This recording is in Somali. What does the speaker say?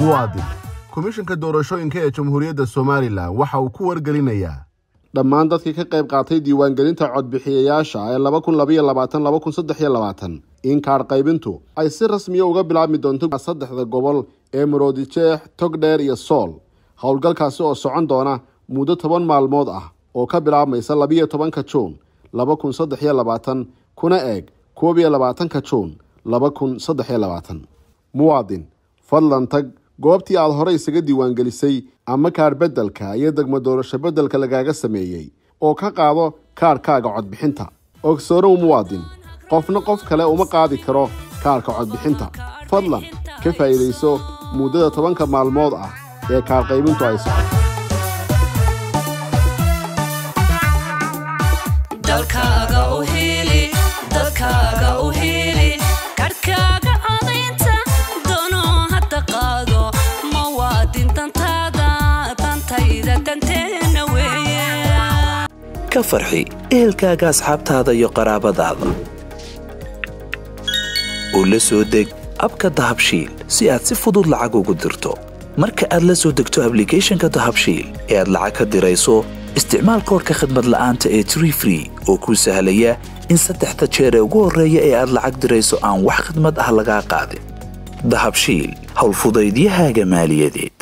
muwaadin komishanka doorashooyinka ee jamhuuriyadda somalilan waxa uu ku wargelinayaa dhammaan dadkii ka qayb qaatay diiwaangelinta codbixiyayaasha ee laba kun labaiyo labaatan laba kun saddex iyo labaatan in kaadh qaybintu ay si rasmiya uga bilaabmi doonto saddexda gobol ee maroodijeex togdheer iyo sool howlgalkaasi oo socon doona muddo toban maalmood ah oo ka bilaabmaysa labiyo tobanka juun laba kun saddex iyo labaatan kuna eeg koob iyo labaatanka juun laba kun saddex iyo labaatan muwaadin fadlan tag goobtii aad hore isaga diiwaangelisay ama kaadh beddelka iyo degmo doorasho beddelka lagaaga sameeyey oo ka qaado kaadhkaaga codbixinta ogsoonow muwaadin qofna qof kale uma qaadi karo kaadhka codbixinta fadlan ka faa'iidayso muddada tobanka maalmood ah ee kaadh qaybintu ay socoto dalkaaga u hiili dadkaaga u hiili karhkaaga codaynta danoo hadda qaado muwaadin dantaada dantayda danteena weeye ka farxi ehelkaaga asxaabtaada iyo qaraabadaada oo la soo deg abka dahabshiil si aad si fudud lacag ugu dirto marka aad la soo degto ablicathonka dahabshiil ee aad lacag ka dirayso isticmaal koorka khadmad la'aanta ee tree free oo kuu sahlaya in saddexda jeer ee ugu horreeya ee aad lacag dirayso aan wax khidmad ah lagaa qaadin dahabshiil howlfudaydiyahaaga maaliyadeed